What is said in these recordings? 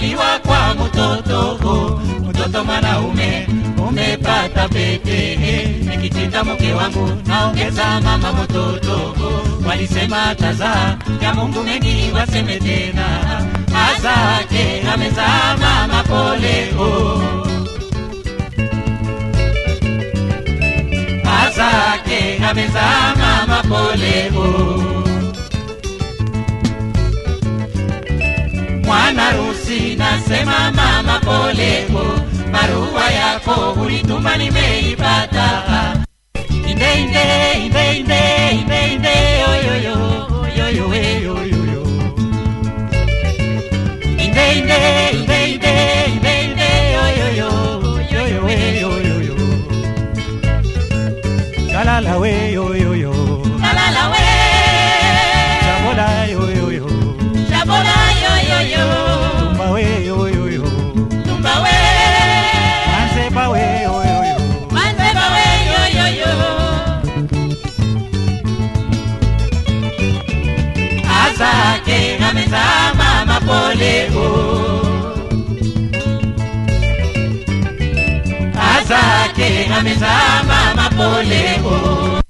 kuzaliwa kwa mtoto mtoto mwanaume umepata pete nikichinja mke wangu naongeza mama mtoto walisema tazaa ya Mungu mengi waseme tena azake amezaa mama pole oh. azake amezaa mama pole oh. mwana rusi nasema mama pole oh. barua yako ulituma nimeipata inde inde inde inde inde inde oyoyo oyoyo oyoyo inde inde inde inde inde inde oyoyo oyoyo oyoyo kalala we oyoyo Kalala we, chabola oyoyo chabola yo yo yo, tumba we oyoyo tumba we, manzeba we oyoyo manzeba we yo yo yo. azake amezaa mama pole oh. azake amezaa mama pole oh.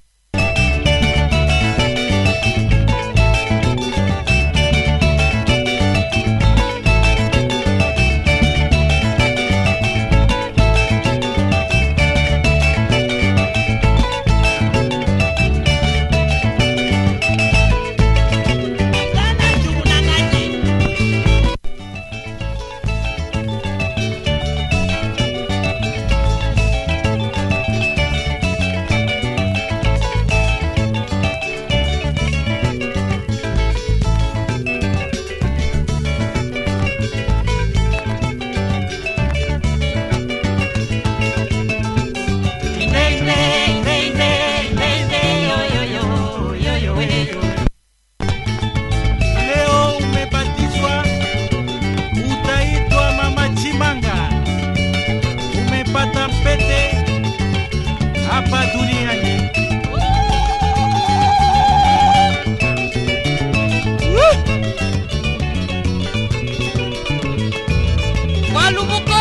Inde, inde, inde, inde, inde, inde, oyoyo, oyoyo, oyoyo. Leo umebatizwa, utaitwa Mama Chimanga. Umepata pete hapa duniani. Walumuko